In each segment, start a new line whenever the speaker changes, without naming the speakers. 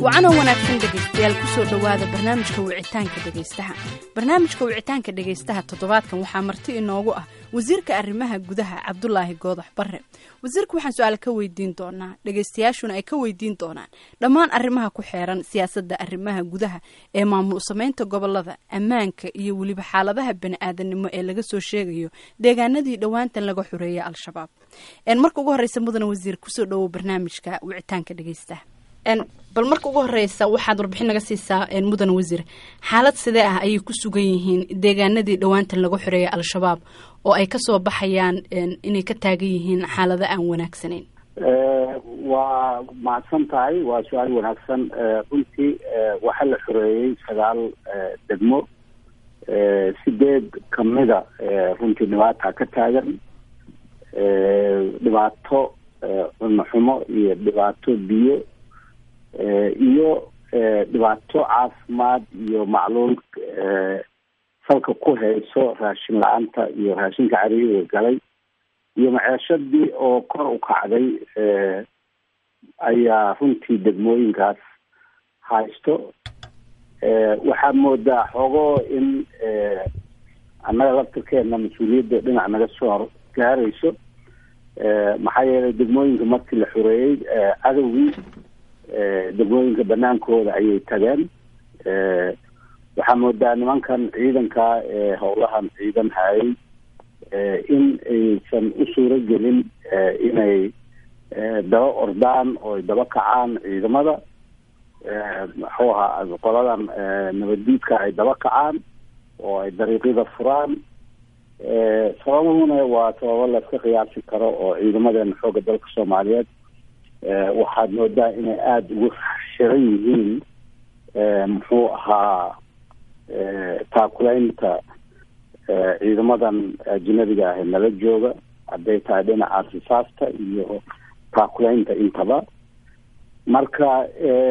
wacanoo wanaagsan dhegaystayaal kusoo dhowaada barnaamijka wicitaanka dhegaystaha barnaamijka wicitaanka dhegaystaha toddobaadkan waxaa marti inoogu ah wasiirka arrimaha gudaha cabdulaahi goodax barre wasiirka waxaan su-aal ka weydiin doonaa dhegaystayaashuna ay ka weydiin doonaan dhammaan arrimaha ku xeeran siyaasadda arrimaha gudaha ee maamul samaynta gobolada ammaanka iyo weliba xaaladaha bani-aadanimo ee laga soo sheegayo deegaanadii dhowaantan laga xoreeyay al-shabaab marka ugu horeysa mudane wasiir kusoo dhowow barnaamijka wicitaanka dhegaystaha bal marka ugu horeysa waxaad warbixin naga siisaa mudan wasiir xaalad sidee ah ayay ku sugan yihiin deegaanadii dhowaantan laga xoreeyay al-shabaab oo ay kasoo baxayaan inay ka taagan yihiin xaalado aan wanaagsanayn
waa mahadsan tahay waa su-aal wanaagsan runtii waxaa la xoreeyey sagaal degmo sideed kamida runtii dhibaata ka taagan dhibaato cunno xumo iyo dhibaato biyo iyo dhibaato caafimaad iyo macluul salka ku hayso raashin la-aanta iyo raashinka cariiriga galay iyo maceeshadii oo kor u kacday ayaa runtii degmooyinkaas haysto waxaad moodaa xoogoo in annaga laftirkeena mas-uuliyadda dhinac naga soo gaarayso maxaa yeelay degmooyinka markii la xoreeyey cadowgii degmooyinka banaankooda ayay tageen waxaa moodaa nimankan ciidanka ee howlahan ciidan hayay in aysan u suuro gelin inay daba ordaan oo ay daba kacaan ciidamada muxuu ahaa qoladan nabaddiidka ay daba kacaan oo ay dariiqyada furaan sababahuna waa sababo layska qiyaasi karo oo ciidamadeena xoogga dalka soomaaliyeed waxaad moodaa inay aada ugu shiran yihiin muxuu ahaa taakulaynta ciidamadan ajinabiga ah nala jooga hadday tahay dhinaca risaasta iyo taakulaynta intaba marka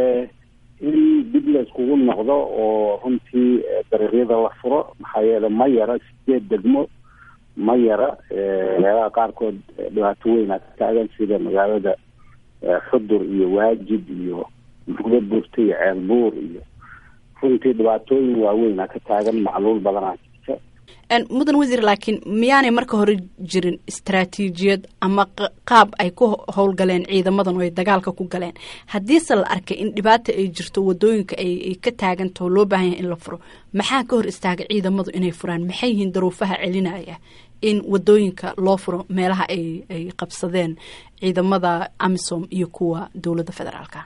in dib la iskugu noqdo oo runtii dariiqyada la furo maxaa yeele ma yara sideed degmo ma yara meelaha qaarkood dhibaato weyna ka taagan sida magaalada xudur iyo waajid iyo muqdo buurta iyo ceel buur iyo runtii dhibaatooyin waaweyna ka taagan macluul badanaa jirta
mudan wasiir laakiin miyaanay marka hore jirin istaraatiijiyad ama qaab ay ku howlgaleen ciidamadan oo ay dagaalka ku galeen haddiise la arkay in dhibaata ay jirto wadooyinka ay ka taagantaho loo baahan yahay in la furo maxaa ka hor istaagay ciidamadu inay furaan maxay yihiin daruufaha celinaya in wadooyinka loo furo meelaha ay ay qabsadeen ciidamada amisom iyo kuwa dowladda federaalka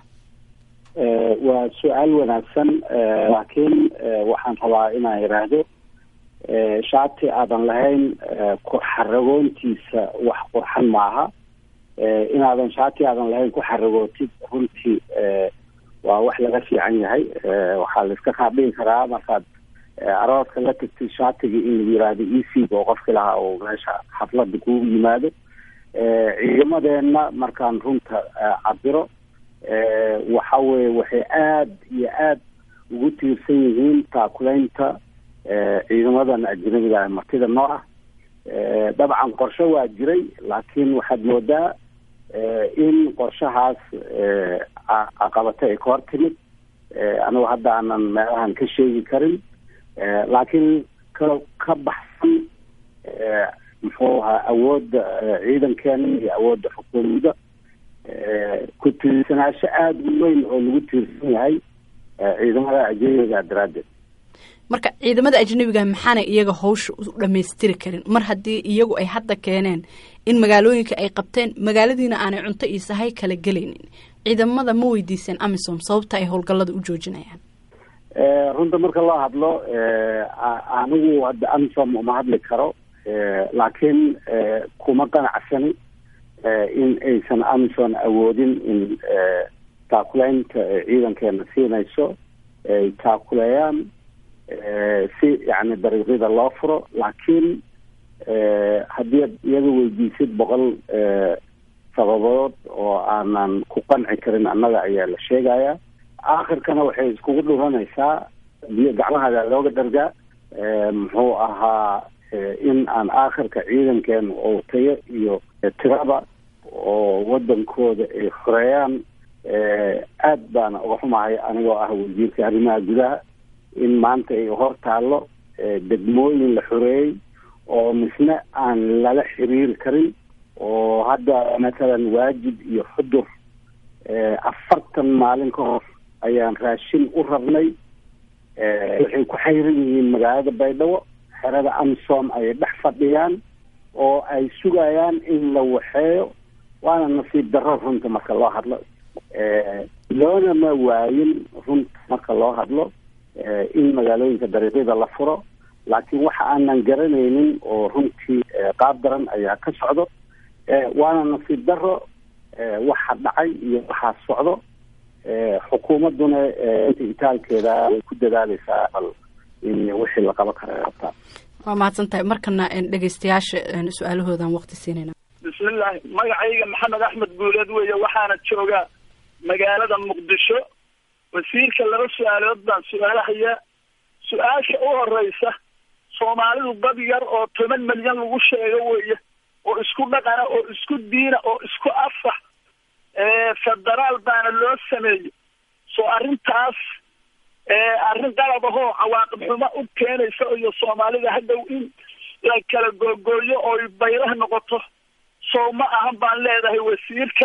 waa su-aal wanaagsan laakiin waxaan rabaa inaan yidhaahdo shaati aadan lahayn xaragoontiisa wax qurxan maaha inaadan shaati aadan lahayn ku xaragootid runtii waa wax laga fiican yahay waxaa la iska qaadhigi karaa markaad arooska la tagtid shaatigii in lagu yihahdo ecg oo qofki lahaa oo meesha xaflada kugu yimaado ciidamadeenna markaan runta cabiro waxa weye waxay aada iyo aada ugu tiirsan yihiin taakulaynta ciidamadan ajnabiga martida noo ah dabcan qorshe waa jiray laakiin waxaad moodaa in qorshahaas caqabato ay ka hor timid anigu hadda aanan meelahan ka sheegi karin laakiin ka ka baxsan muxuu ahaa awoodda ciidankeena iyo awoodda xukuumadda ku tiirsanaasho aada u weyn oo lagu tiirsan yahay ciidamada ajnabiga daraaddeed
marka ciidamada ajnabiga maxaanay iyaga hawsha u dhamaystiri karin mar haddii iyagu ay hadda keeneen in magaalooyinka ay qabteen magaaladiina aanay cunto iyo sahay kala gelaynin ciidamada ma weydiiseen amisom sababta ay howlgallada u joojinayaan
runta marka loo hadlo anigu hadda amisom uma hadli karo laakiin kuma qanacsani in aysan amison awoodin in taakulaynta ciidankeena siinayso ay taakuleeyaan si yani dariiqyada loo furo laakiin haddii ad iyaga weydiisid boqol sababood oo aanan ku qanci karin annaga ayaa la sheegaya aakhirkana waxay iskugu dhuranaysaa biyo gacmahaada looga dhargaa muxuu ahaa in aan aakhirka ciidankeena oo tayo iyo tiraba oo wadankooda ay xoreeyaan aad baana uga xumahay anigoo ah wasiirka arrimaha gudaha in maanta ay hor taallo degmooyin la xoreeyey oo misne aan lala xiriiri karin oo hadda mathalan waajib iyo xudur afartan maalin ka hor ayaan raashin u rabnay waxay ku xayran yihiin magaalada baydhabo xerada amisom ayay dhex fadhiyaan oo ay sugayaan in la waxeeyo waana nasiib darro runta marka loo hadlo loona ma waayin runta marka loo hadlo in magaalooyinka dariiqyada la furo laakiin waxa aanan garanaynin oo runtii qaab daran ayaa ka socdo waana nasiib darro waxa dhacay iyo waxaa socdo xukuumadduna inta itaalkeeda way ku dadaaleysaa bal in wixii la qaban kara qabtaa
waa mahadsan tahay markana dhegeystayaasha su-aalahoodan waqti siinayna
bismillahi magacayga maxamed axmed guuleed weeye waxaana joogaa magaalada muqdisho wasiirka laba su-aalood baan su-aalahaya su-aasha u horeysa soomaalidu dad yar oo toban milyan lagu sheego weeye oo isku dhaqana oo isku diina oo isku afax federaal baana loo sameeyey soo arrintaas arrin qalab ahoo cawaaqib xumo u keenaysa iyo soomaalida hadhow in la kala googooyo ooy baylah noqoto sow ma ahan baan leedahay wasiirka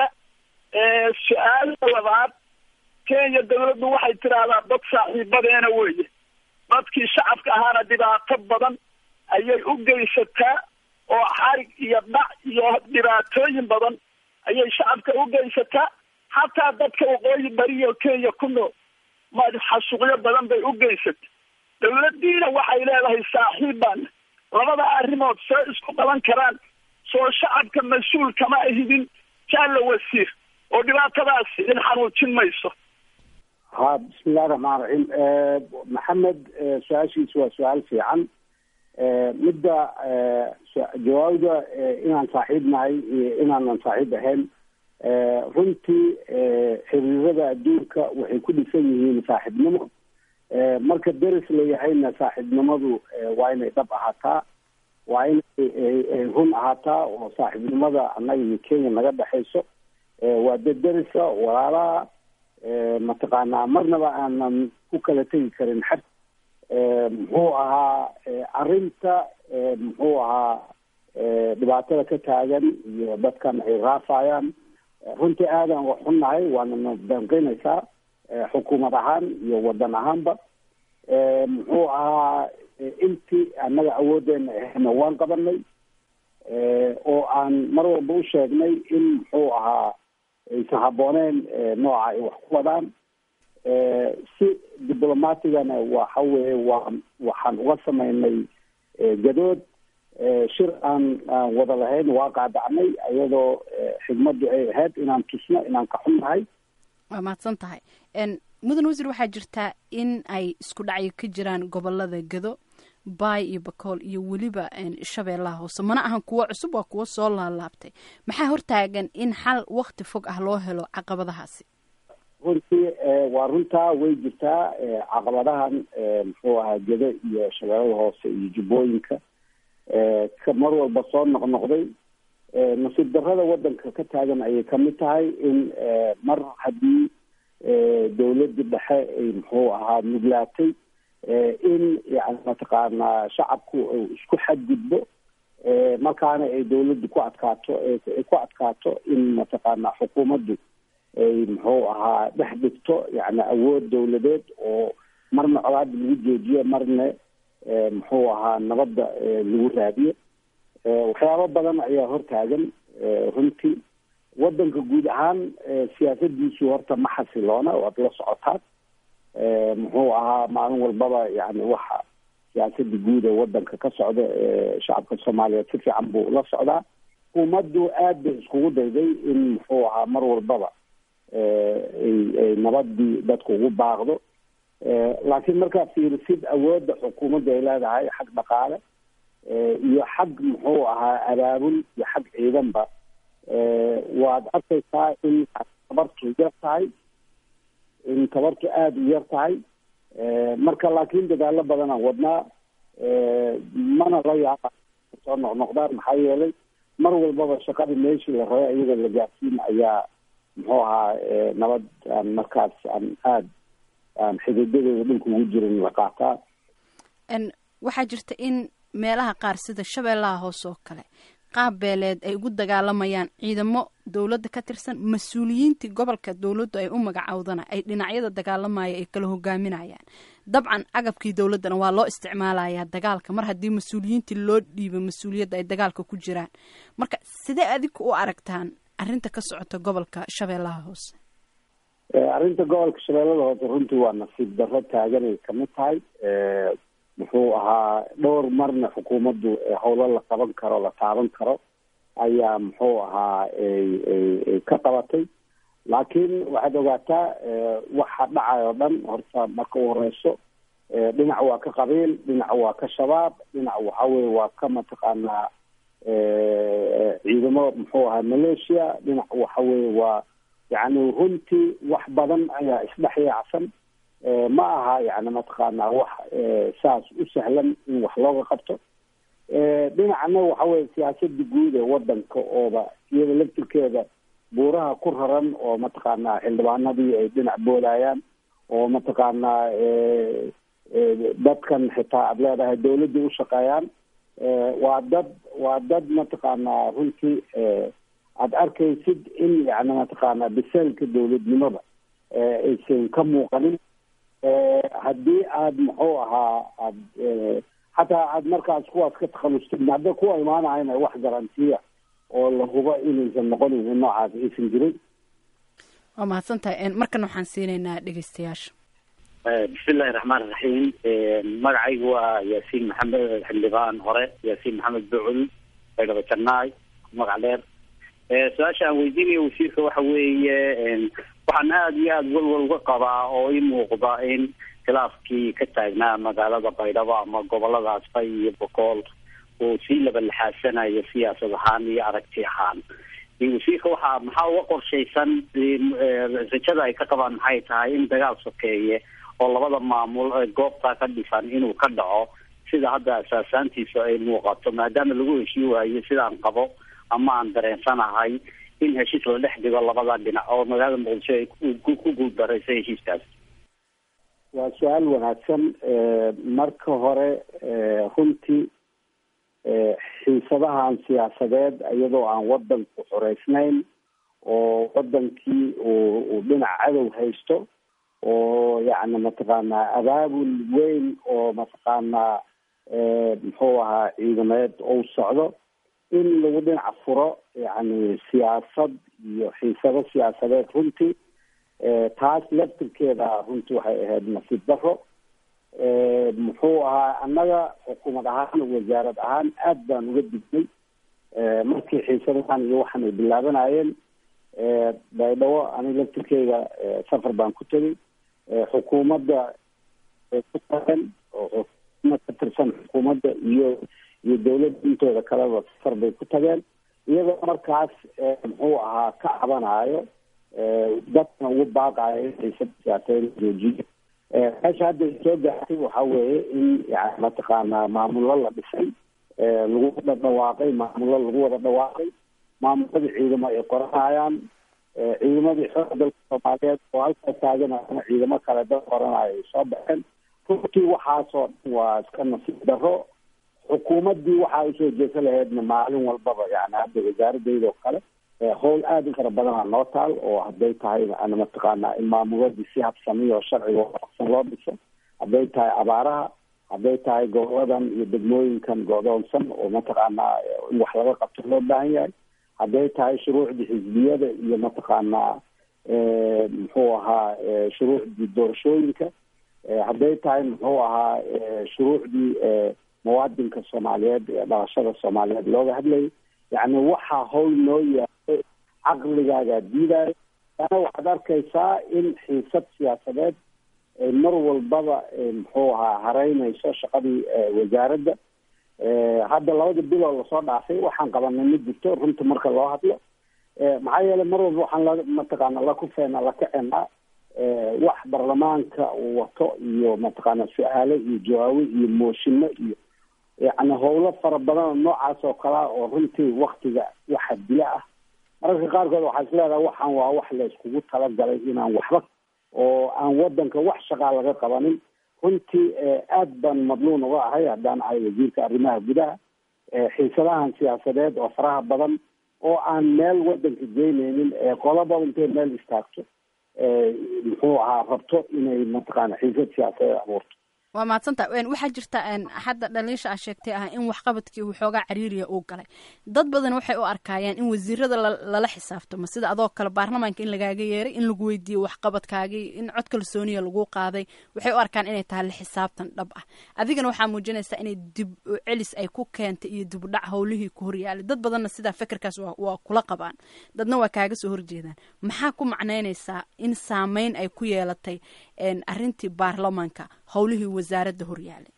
su-aala labaad kenya dawladdu waxay tidhaahdaa dad saaxiibadeena weeye dadkii shacabka ahaana dhibaato badan ayay u geysataa oo xarig iyo dhac iyo dhibaatooyin badan ayay shacabka u geysataa xataa dadka waqooyi bariyo kenya ku nool xasuuqyo badan bay u geysatay dawladdiina waxay leedahay saaxiib baana labada arrimood soo isku qaban karaan soo shacabka mas-uul kama ahidin jaalla wasiir oo dhibaatadaasi in xanuujin mayso
ha bismillahi raxmaan raxiim maxamed su-aashiisu waa su-aal fiican midda jawaabda inaan saaxiib nahay iyo inaanan saaxiib ahayn runtii xiriirada adduunka waxay ku dhisan yihiin saaxiibnimo marka deris layahayna saaxiibnimadu waa inay dhab ahaataa waa inay run ahaataa oo saaxiibnimada annaga iyo kenya naga dhexayso waa dad derisa walaalaha mataqaanaa marnaba aanan ku kala tegi karin xad muxuu ahaa arrinta muxuu ahaa dhibaatada ka taagan iyo dadkan ay raafayaan runtii aadan wax xunnahay waana na danqinaysaa xukuumad ahaan iyo wadan ahaanba muxuu ahaa intii annaga awoodeena ahayna waan qabanay oo aan mar walba u sheegnay in muxuu ahaa aysan habbooneen nooca ay wax ku wadaan si diblomatigana waxa weye waa waxaan uga samaynay gadood shir aan aan wada lahayn waa qaadacnay iyadoo xigmaddu ay ahayd inaan tusno inaan ka xunnahay
waa mahadsan tahay mudan wasiir waxaa jirtaa in ay isku dhacyo ka jiraan gobolada gado baay iyo bakool iyo weliba shabeellaha hoose mana ahan kuwo cusub waa kuwo soo laalaabtay maxaa hortaagan in xal wakti fog ah loo helo caqabadahaasi
runtii waa runtaa way jirtaa caqabadahan muxuu ahaa gado iyo shabeellada hoose iyo jubbooyinka ka mar walba soo noqnoqday nasiib darrada waddanka ka taagan ayay kamid tahay in mar haddii dawladda dhexe ay muxuu ahaa nuglaatay in yani mataqaanaa shacabku isku xadgudbo markaana ay dawladdu ku adkaato ay ku adkaato in mataqaanaa xukuumaddu ay muxuu ahaa dhex dhigto yani awood dawladeed oo marna colaada lagu joojiyo marna muxuu ahaa nabadda lagu raadiyo waxyaabo badan ayaa hortaagan runtii waddanka guud ahaan siyaasadiisu horta ma xasiloona waad la socotaan muxuu ahaa maalin walbaba yani waxa siyaasada guud ee waddanka ka socda shacabka soomaaliyeed si fiican buu la socdaa xukuumaddu aad bay iskugu dayday in muxuu ahaa mar walbaba ay nabadii dadku ugu baaqdo laakiin markaa fiirisid awoodda xukuumadda ay leedahay xag dhaqaale iyo xag muxuu ahaa abaabul iyo xag ciidanba waad arkaysaa in tabartu yar tahay in tabartu aada u yar tahay marka laakiin dadaalo badanaan wadnaa mana la yaaba soo noqnoqdaan maxaa yeelay mar walbaba shaqadii meeshii la rabay iyadoo la gaarsiin ayaa muxuu ahaa nabad aan markaas aan aada aan xididadeeda dhulka ugu jirin la qaataa
waxaa jirta in meelaha qaar sida shabeellaha hoose oo kale qaab beeleed ay ugu dagaalamayaan ciidamo dowladda ka tirsan mas-uuliyiintii gobolka dowladdu ay u magacowdana ay dhinacyada dagaalamaya ay kala hogaaminayaan dabcan agabkii dowladdana waa loo isticmaalayaa dagaalka mar haddii mas-uuliyiintii loo dhiibo mas-uuliyadda ay dagaalka ku jiraan marka sidee adinku u aragtaan arrinta ka socota gobolka shabeellaha hoose
arrinta gobolka shabeellada hoose runtii waa nasiib darro taaganay kamid tahay muxuu ahaa dhowr marna xukuumaddu howlo la qaban karo la taaban karo ayaa muxuu ahaa ka qabatay laakiin waxaad ogaataa waxa dhacay oo dhan horta marka u horeyso dhinac waa ka qabiil dhinac waa ka shabaab dhinac waxa weye waa ka mataqaanaa ciidamo muxuu ahaa malaysia dhinac waxa weye waa yacni runtii wax badan ayaa isdhex yaacsan ma aha yani mataqaanaa wax saas u sahlan in wax looga qabto dhinacna waxa weye siyaasada guud ee wadanka ooba iyada laftirkeeda buuraha ku raran oo mataqaanaa xildhibaanadii ay dhinac boodayaan oo mataqaanaa dadkan xitaa aada leedahay dawladda u shaqeeyaan waa dad waa dad mataqaanaa runtii aada arkaysid in yani mataqaanaa biseelka dawladnimada aysan ka muuqanin haddii aada muxuu ahaa aad xataa aada markaas kuwaas ka takhalustid hadda kuwa imaanayana wax garantiya oo la hubo inaysan noqonin in noocaas aysan jirin
waa mahadsan tahay markana waxaan siinaynaa dhegeystayaasha
bismillahi raxmaan iraxiim magacaygu waa yaasiin maxamed xildhibaan hore yaasiin maxamed bucul baydhabo jannaay magac dheer su-aasha aan weydiinaya wasiirka waxa weeye waxaan aada iyo aada walwal uga qabaa oo i muuqda in khilaafkii ka taagnaa magaalada baydhabo ama goboladaas bay iyo bokool uu sii labalixaasanayo siyaasad ahaan iyo aragti ahaan wasiirka waxaa maxaa uga qorshaysan rajada ay ka qabaan maxay tahay in dagaal sokeeye oo labada maamul goobtaa ka dhisan inuu ka dhaco sida hadda asaasaantiisu ay muuqato maadaama lagu heshii waayo sidaan qabo ama aan dareensanahay in heshiis la dhex dhigo labada dhinac oo magaalada muqdisho ay ku guuldarayso heshiiskaas
waa su-aal wanaagsan marka hore runtii xiisadahan siyaasadeed iyadoo aan wadanku xoreysnayn oo wadankii uu uu dhinac cadow haysto oo yacni mataqaanaa abaabul weyn oo mataqaanaa muxuu ahaa ciidameed ou socdo in lagu dhinac furo yacni siyaasad iyo xiisado siyaasadeed runtii taas laftirkeeda runtii waxay ahayd nasiib daro muxuu ahaa annaga xukuumad ahaan wasaarad ahaan aad baan uga dignay markii xiisadahan iyo waxan ay bilaabanayeen baydhabo ani laftirkeyga safar baan ku tegay xukuumadda ku tageen oo xukuumad ka tirsan xukuumadda iyo iyo dawladda intooda kaleba safar bay ku tageen iyagoo markaas muxuu ahaa ka cabanayo dadkana ugu baaqayo in xiisada siyaasadeed la joojiyo meesha hadda ay soo gaartay waxa weeye in yani mataqaanaa maamullo la dhisay lagu wada dhawaaqay maamullo lagu wada dhawaaqay maamuladii ciidamo ay qoranayaan ciidamadii xooga dalka soomaaliyeed oo halkaa taaganayana ciidamo kale dad qoranayo ay soo baxeen runtii waxaasoo dhan waa iska nasiib daro xukuumaddii waxaa usoo jeesa lahaydna maalin walbaba yani hadda wasaaradeyda oo kale howl aada u fara badanaa noo taal oo hadday tahay ana mataqaanaa in maamuladii si habsamiyo sharciga waafaqsan loo dhiso hadday tahay abaaraha hadday tahay goboladan iyo degmooyinkan godoonsan oo mataqaanaa in wax laga qabto loo baahan yahay hadday tahay shuruucdii xisbiyada iyo mataqaanaa muxuu ahaa shuruucdii doorashooyinka hadday tahay muxuu ahaa shuruucdii muwaadinka soomaaliyeed ee dhalashada soomaaliyeed looga hadlayay yacni waxaa howl noo yaalo caqligaagaa diidayo ana waxaad arkaysaa in xiisad siyaasadeed mar walbaba muxuu ahaa hareynayso shaqadii wasaaradda hadda labada biloo lasoo dhaafay waxaan qabanay ma jirto runta marka loo hadlo maxaa yeelay mar walba waxaan la mataqaana la kufeena la kacenaa wax baarlamaanka uu wato iyo mataqaana su-aalo iyo jawaabe iyo mooshino iyo yani howlo fara badan oo noocaas oo kalea oo runtii waktiga waxa dila ah mararka qaarkood waxaa is leedahay waxaan waa wax la iskugu talagalay inaan waxba oo aan wadanka wax shaqaa laga qabanin runtii aad baan madluun uga ahay haddaan ahay wasiirka arrimaha gudaha xiisadahan siyaasadeed oo faraha badan oo aan meel wadanka geyneynin qolaba intay meel istaagto muxuu ahaa rabto inay mataqaana xiisad siyaasadeed abuurto
waa mahadsanta waxaa jirta hadda dhaliisha a sheegtay ah in waxqabadkii waxoogaa cariiriya uu galay dad badan waxay u arkayaan in wasiirada lala xisaabtamo sida adoo kale baarlamaanka in lagaaga yeeray in lagu weydiiyo waxqabadkaagii in cod kalsooniya lagu qaaday waxay u arkaan inay tahay la xisaabtan dhab ah adigana waxaa muujinaysaa inay dib u celis ay ku keentay iyo dib u dhac howlihii ku horyaalay dad badanna sidaa fekerkaas waa kula qabaan dadna waa kaaga soo horjeedaan maxaa ku macnaynaysaa in saameyn ay ku yeelatay arintii baarlamaanka howlihii wasaaradda horyaalay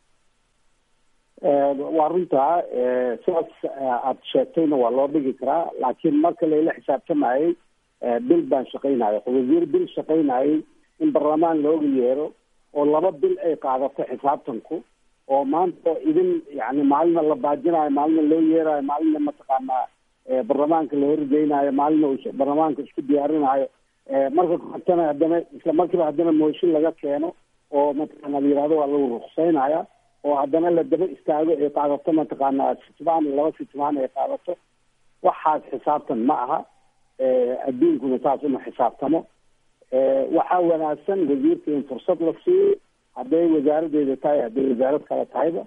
waa runtaa sidaas aada sheegtayna waa loo dhigi karaa laakiin marka layla xisaabtamayay bil baan shaqaynaya wasiir bil shaqaynayay in baarlamaan looga yeero oo laba bil ay qaadato xisaabtanku oo maanta idin yani maalina la baajinayo maalina loo yeerayo maalina mataqaanaa baarlamaanka la horgeynayo maalina baarlamaanka isku diyaarinayo marka kortana haddana isla markiiba haddana mooshin laga keeno oo mataqaana la yihahdo waa lagu ruqseynaya oo haddana la daba istaago ay qaadato mataqaanaa sitmaan iyo laba sitmaan ay qaadato waxaas xisaabtan ma aha adduunkuna saas uma xisaabtamo waxaa wanaagsan wasiirka in fursad la siiyo hadday wasaaradeeda tahay hadday wasaarad kale tahayba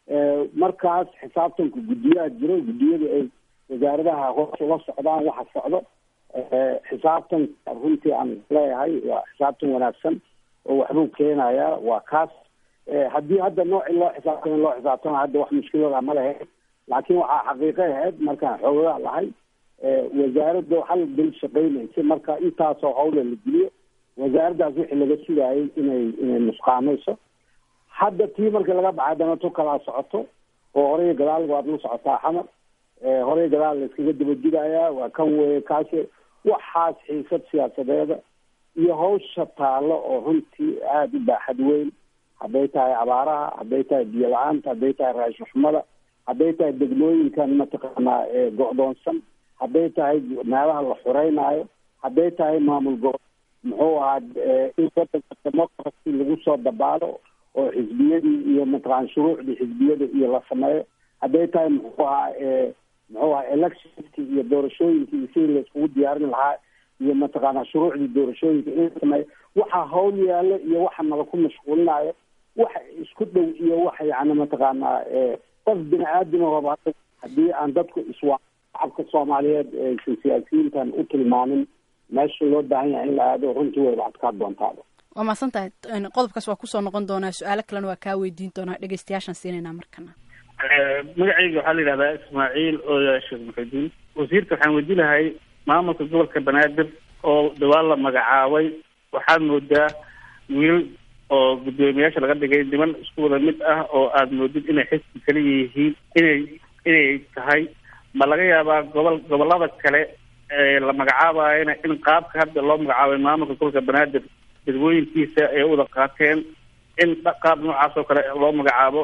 markaas xisaabtanku guddiyaha jiro guddiyada ay wasaaradaha hoos ula socdaan waxa socdo xisaabtan runtii aan leeyahay waa xisaabtan wanaagsan oo waxbuu keenayaa waa kaas haddii hadda noocii loo xisaabtama loo xisaabtama hadda wax mushkilada ma lehe laakiin waxaa xaqiiqo ahayd markaan xoogadaa lahay wasaaradda hal bil shaqaynaysa marka intaasoo hawla la geliyo wasaaraddaas wixii laga sugaayay inay inay nusqaamayso hadda tii marka laga baxay haddana tu kalaa socoto oo horey gadaal waad la socotaa xamar horey gadaal la iskaga dabadigayaa waa kan weeye kaasi waxaas xiisad siyaasadeeda iyo hawsha taalo oo runtii aada u baaxad weyn hadday tahay abaaraha hadday tahay biyo la-aanta hadday tahay raashin xumada hadday tahay degmooyinkan mataqaanaa go-doonsan hadday tahay meelaha la xureynaayo hadday tahay maamul go muxuu ahaa in wadanka democracy lagu soo dabaalo oo xisbiyadii iyo mataqaana shuruucdii xisbiyada iyo la sameeyo hadday tahay muxuu ahaa muxuu ahaa electionki iyo doorashooyinkii iyo sidii la iskugu diyaarin lahaa iyo mataqaanaa shuruucdii doorashooyinka in la sameeyo waxa hawl yaalo iyo waxa nala ku mashquulinayo waxa isku dhow iyo waxa yani mataqaanaa qof bini aadamahooba haddii aan dadku iswaa shacabka soomaaliyeed aysan siyaasiyiintan u tilmaamin meesha loo baahan yahay in la aado runtii wayba adkaa doontaaba
waa mahadsan tahay qodobkaas waa kusoo noqon doonaa su-aalo kalena waa kaa weydiin doonaa dhegeystayaashaan siinaynaa markana
magacayga waxaa la yidhahdaa ismaaciil ooya sheekh muxudiin wasiirka waxaan weydiin lahay maamulka gobolka banaadir oo dhawaan la magacaabay waxaad moodaa wiil oo guddoomiyaasha laga dhigay niman isku wada mid ah oo aada moodid inay xisbi kala yihiin inay inay tahay ma laga yaabaa gobol gobolada kale ee la magacaabayana in qaabka hadda loo magacaabay maamulka gobolka banaadir dadwooyinkiisa ay wada qaateen in qaab noocaas oo kale loo magacaabo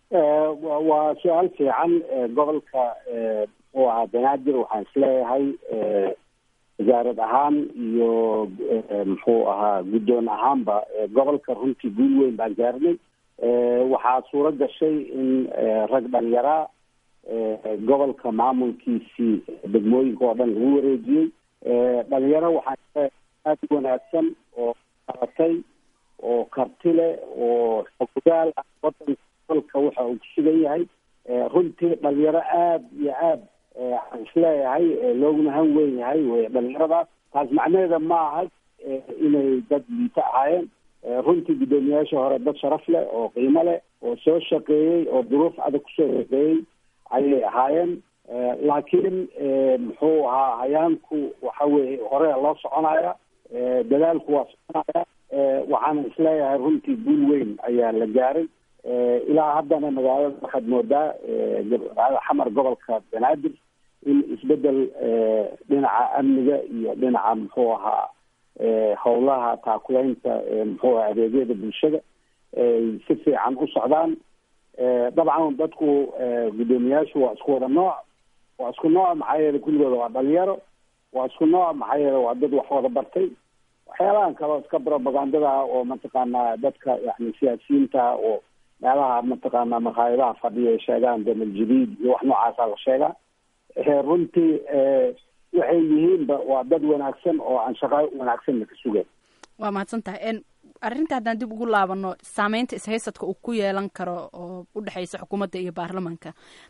waa su-aal fiican gobolka muxuu ahaa banaadir waxaan isleeyahay wasaarad ahaan iyo muxuu ahaa guddoon ahaanba gobolka runtii guul weyn baan gaarnay waxaa suuro gashay in rag dhalinyaraa gobolka maamulkiisii degmooyinka oo dhan lagu wareejiyey dhalinyaro waxaan aada u wanaagsan oo qaratay oo karti leh oo xogogaal ah wadanka gobolka waxa uu ku sugan yahay runtii dhalinyaro aada iyo aada waxaan isleeyahay looguna han weyn yahay wey dhalinyaradaas taas macnaheeda ma aha inay dad liito ahaayeen runtii guddoomiyaasha hore dad sharaf leh oo qiimo leh oo soo shaqeeyey oo duruuf adag kusoo shaqeeyey ayay ahaayeen laakiin muxuu ahaa hayaanku waxa weye horea loo soconaya dadaalku waa soconaya waxaana isleeyahay runtii guul weyn ayaa la gaaray ilaa haddana magaalada waxaad moodaa xamar gobolka banaadir in isbedel dhinaca amniga iyo dhinaca muxuu ahaa howlaha taakulaynta muxuu aha adeegyada bulshada ay si fiican u socdaan dabcan dadku guddoomiyaashu waa isku wada nooc waa isku nooc maxaa yeele kulligooda waa dhalinyaro waa isku nooc maxaa yeele waa dad wax wada bartay waxyaalahan kaleo iska propagandada ah oo mataqaanaa dadka yani siyaasiyiinta oo meelaha mataqaanaa makhaayadaha fadhiya ay sheegaan damal jadiid iyo wax noocaasa la sheegaa runtii waxay yihiinba waa dad wanaagsan oo aan shaqo wanaagsanna ka sugayn
waa mahadsan tahay arrinta haddaan dib ugu laabano saameynta ishaysadka uu ku yeelan karo oo u dhexeysa xukuumadda iyo baarlamanka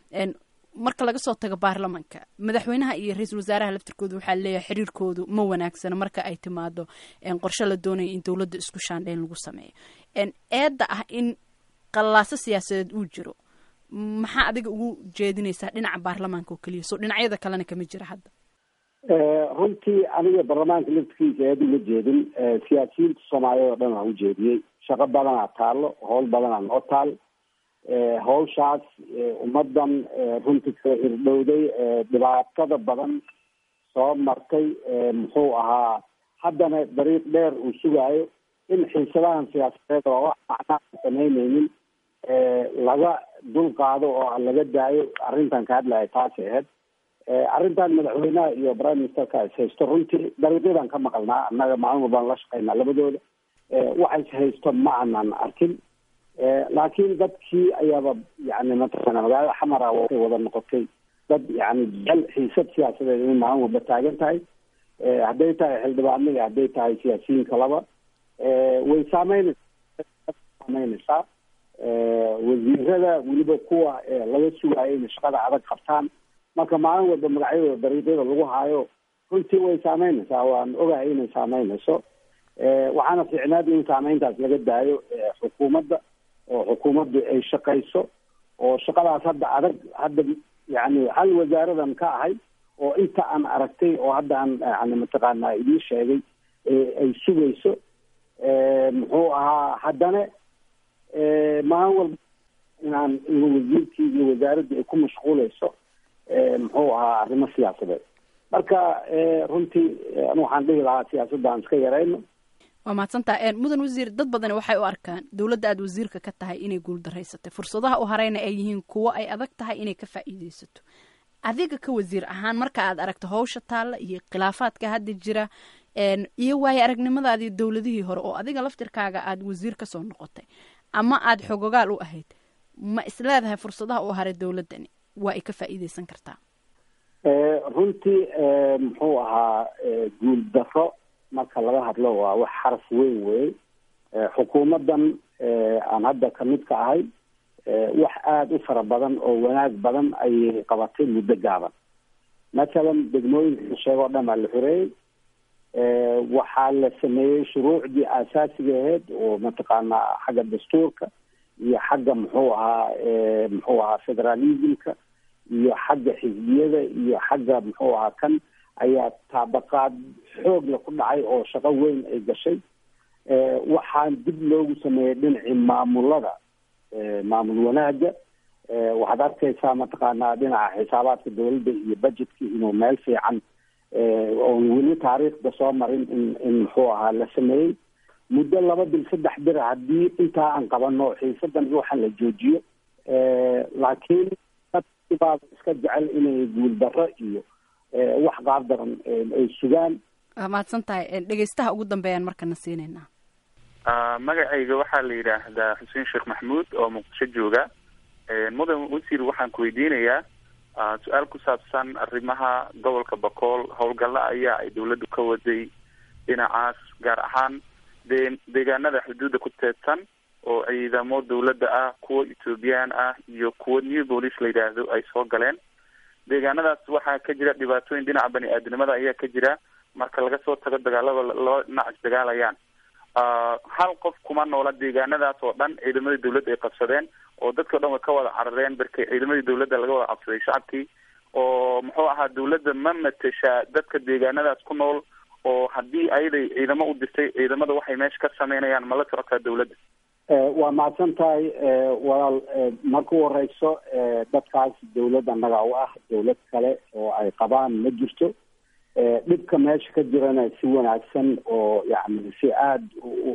marka laga soo tago baarlamanka madaxweynaha iyo ra-iisul wasaaraha laftirkooda waxaa leeyahay xiriirkoodu ma wanaagsana marka ay timaado qorshe la doonaya in dowladda isku shaandheyn lagu sameeyo eedda ah in qallaaso siyaasadeed uu jiro maxaa adiga ugu jeedinaysaa dhinaca baarlamaanka oo keliya so dhinacyada kalena kama jira hadda
runtii aniga baarlamaanka laftikiisa eed uma jeedin siyaasiyiinta soomaaliyeed oo dhan aan ujeediyey shaqo badanaa taalo howl badanaa noo taal hawshaas ummadan runtii kala irdhowday dhibaatada badan soo martay muxuu ahaa haddana dariiq dheer uu sugaayo in xiisadahan siyaasadeed oo wax macnaa samaynaynin laga dul qaado oo laga daayo arrintan ka hadlaya taasi ahayd arrintan madaxweynaha iyo prime ministerka is haysto runtii dariiqyadan ka maqalnaa annaga maalin walbaan la shaqaynaa labadooda waxa is haysto ma aanan arkin laakiin dadkii ayaaba yani mataqaana magaalada xamara waxay wada noqotay dad yani jecel xiisad siyaasadeed inay maalin walba taagan tahay hadday tahay xildhibaano iyo hadday tahay siyaasiyiin kalaba way saameynaysaa saameynaysaa wasiirada weliba kuwa laga sugaayo inay shaqada adag qabtaan marka maalin walba magacyadooda dariiqyada lagu haayo runtii way saameynaysaa waan ogahay inay saameynayso waxaana fiicnaad in saameyntaas laga daayo xukuumadda oo xukuumaddu ay shaqayso oo shaqadaas hadda adag hadda yani hal wasaaradan ka ahay oo inta aan aragtay oo hadda aan yani mataqaana idiin sheegay ay sugayso muxuu ahaa haddana maalin walba inaan wasiirkii iyo wasaaradda ay ku mashquuleyso muxuu ahaa arrimo siyaasadeed marka runtii anu waxaan dhihi lahaa siyaasadda aan iska yarayno
waa mahadsantaa mudan wasiir dad badani waxay u arkaan dowladda aad wasiirka ka tahay inay guuldareysatay fursadaha u hareyna ay yihiin kuwo ay adag tahay inay ka faa'iideysato adiga ka wasiir ahaan marka aad aragto hawsha taalla iyo khilaafaadka hadda jira iyo waayo aragnimadaadii dowladihii hore oo adiga laftirkaaga aad wasiir kasoo noqotay ama aad xogogaal u ahayd ma isleedahay fursadaha u haray dowladdani waa ay ka faa'iideysan kartaa
runtii muxuu ahaa guul daro marka laga hadlo waa wax xaraf weyn wey xukuumaddan aan hadda kamid ka ahay wax aada u fara badan oo wanaag badan ayay qabatay muddo gaaban mathalan degmooyinka sheego o dhan baa la xoreeyey waxaa la sameeyey shuruucdii aasaasiga ahayd oo mataqaanaa xagga dastuurka iyo xagga muxuu ahaa muxuu ahaa federalismka iyo xagga xisbiyada iyo xagga muxuu ahaa kan ayaa taabaqaad xoogla ku dhacay oo shaqo weyn ay gashay waxaan dib loogu sameeyey dhinacii maamulada maamul wanaaga waxaad arkaysaa mataqaanaa dhinaca xisaabaadka dowladda iyo budgetka inuu meel fiican oon weli taariikhda soo marin in in muxuu ahaa la sameeyey muddo laba bil saddex bir haddii intaa aan qabano xiisadan iyo waxaan la joojiyo laakiin dadkibaa iska jecel inay guuldarro iyo wax qaab daran ay sugaan
waa mahadsan tahay dhegeystaha ugu dambeeyaan markana siineynaa
magacayga waxaa la yidhaahdaa xuseen sheekh maxmuud oo muqdisho jooga mudan wasiir waxaan ku weydiinayaa su-aal ku saabsan arrimaha gobolka bakool howlgalla ayaa ay dawladdu ka waday dhinacaas gaar ahaan de deegaanada xuduudda ku teedsan oo ciidamo dawladda ah kuwa ethoobiyan ah iyo kuwa new police la yidhaahdo ay soo galeen deegaanadaas waxaa ka jira dhibaatooyin dhinaca bani aadamnimada ayaa ka jira marka laga soo tago dagaalada laba dhinac isdagaalayaan hal qof kuma noola deegaanadaas oo dhan ciidamadii dawladda ay qabsadeen oo dadka o dhan way ka wada carareen barkay ciidamadii dawladda laga wada cabsaday shacabkii oo muxuu ahaa dawladda ma mateshaa dadka deegaanadaas ku nool oo haddii ayaday ciidamo u dirtay ciidamada waxay meesha ka sameynayaan ma la socotaa dawladda
waa mahadsan tahay walaal marka u horeyso dadkaas dawlad annaga u ah dawlad kale oo ay qabaan ma jirto dhibka meesha ka jirana si wanaagsan oo yani si aada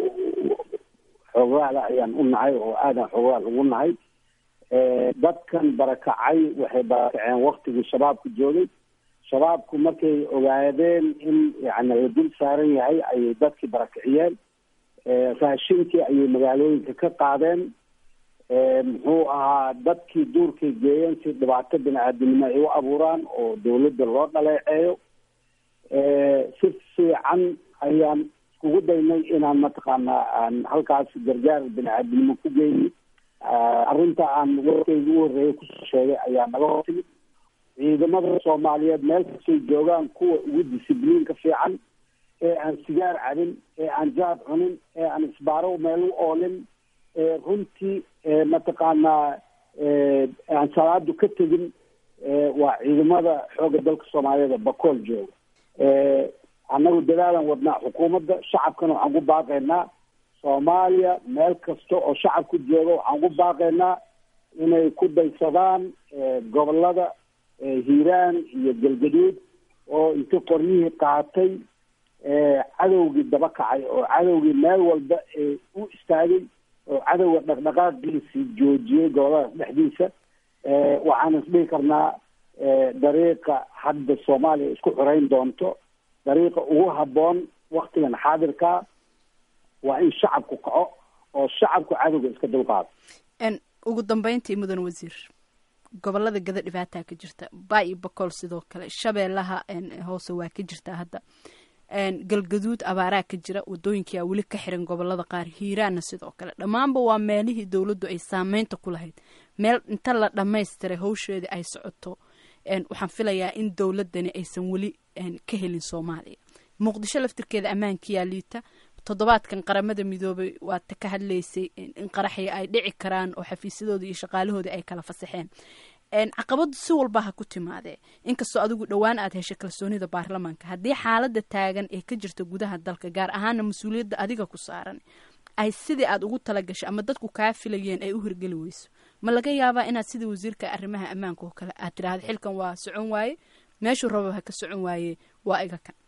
xoogaala ayaan u nahay oo aadan xoogaal ugu nahay dadkan barakacay waxay barakaceen waktigii shabaabka joogay shabaabku markay ogaadeen in yani la dul saaran yahay ayay dadkii barakiciyeen raashinkii ayay magaalooyinka ka qaadeen muxuu ahaa dadkii duurkay geeyeen si dhibaato bini-aadamnimo ay u abuuraan oo dawladda loo dhaleeceeyo si fiican ayaan iskugu daynay inaan mataqaanaa aan halkaas gargaar bini-aadamnimo ku geyni arrinta aan warkayga u horreeyay kusoo sheegay ayaa naga hortimid ciidamada soomaaliyeed meel kastay joogaan kuwa ugu disibliinka fiican ee aan sigaar cabin ee aan jaad cunin ee aan isbaaro meel u oolin ee runtii mataqaanaa aan salaadu ka tegin waa ciidamada xoogga dalka soomaaliyeed ee bakool jooga annagu dadaalan wadnaa xukuumadda shacabkana waxaan ku baaqaynaa soomaaliya meel kasta oo shacabku jooga waxaan ku baaqaynaa inay ku daysadaan gobolada hiiraan iyo galgaduud oo inta qoryihii qaatay cadowgii daba kacay oo cadowgii meel walba u istaagay oo cadowga dhaqdhaqaaqiisii joojiyey goboladaas dhexdiisa waxaan isdhihi karnaa dariiqa hadda soomaaliya isku xoreyn doonto dariiqa ugu habboon waktigan xaadirkaa waa in shacabku kaco oo shacabku cadowga iska dulqaado
ugu dambeyntii mudan wasiir gobolada gada dhibaataa ka jirta baa iyo bakool sidoo kale shabeellaha hoose waa ka jirtaa hadda galgaduud abaaraa ka jira wadooyinkia weli ka xiran gobolada qaar hiiraanna sidoo kale dhammaanba waa meelihii dowladdu ay saameynta ku lahayd meel inta la dhammaystiray hawsheedii ay socoto waxaan filayaa in dowladani aysan weli ka helin soomaaliya muqdisho laftirkeeda ammaankiyaa liita toddobaadkan qaramada midoobay waata ka hadlaysay in qaraxya ay dhici karaan oo xafiisyadooda iyo shaqaalahoodii ay kala fasaxeen caqabadu si walba ha ku timaadee inkastoo adigu dhowaan aad heshay kalsoonida baarlamaanka haddii xaalada taagan ee ka jirta gudaha dalka gaar ahaana mas-uuliyadda adiga ku saaran ay sidii aad ugu talagashay ama dadku kaa filayeen ay u hirgeli weyso ma laga yaabaa inaad sidii wasiirka arrimaha ammaanka oo kale aad tidhaahda xilkan waa socon waaye meeshuu raba ha ka socon waaye waa iga kan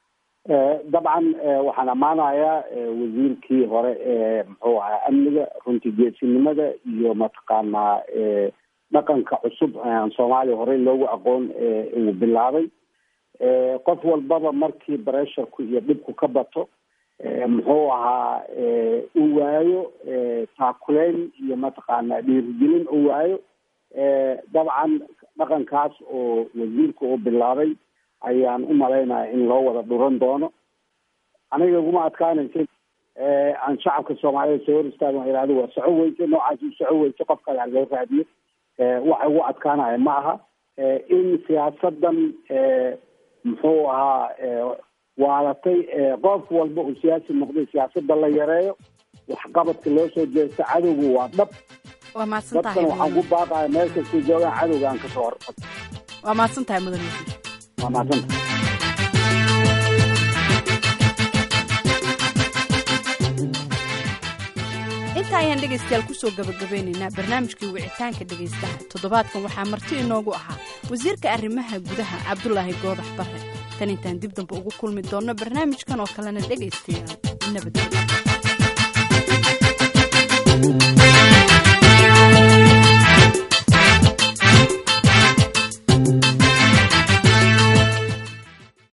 dabcan waxaan ammaanayaa wasiirkii hore ee muxuu ahaa amniga runtii geesinimada iyo mataqaanaa dhaqanka cusub aan soomaaliya horey loogu aqoon uu bilaabay qof walbaba markii bresharku iyo dhibku ka bato muxuu ahaa uu waayo taakuleyn iyo mataqaanaa dhiirigelin uu waayo dabcan dhaqankaas oo wasiirka uu bilaabay ayaan u malaynaya in loo wada dhuran doono aniga iguma adkaanaysa aan shacabka soomaaliyeed soo hor istaagan ihahdo waa soco weyse noocaas u soco weyse qof kale ha loo raadiyo waxa ugu adkaanaya ma aha in siyaasadan muxuu ahaa waalatay qof walba uu siyaasi noqday siyaasada la yareeyo waxqabadka loo soo jeesto cadowgu waa dhab
waa mahadsan tahay
dadkan waxaan ku baaqaya meel kastay joogaan cadowga aan kasoo horfad
waa mahadsan tahay mudan wasiir
waa mahadsan tahay
inta ayaan dhegaystayaal kusoo gabagabeynaynaa barnaamijkii wicitaanka dhegaystaha toddobaadkan waxaa marti inoogu ahaa wasiirka arrimaha gudaha cabdulaahi goodax bare tan intaan dib dambe ugu kulmi doonno barnaamijkan oo kalena dhegaystayaal nabadgelyo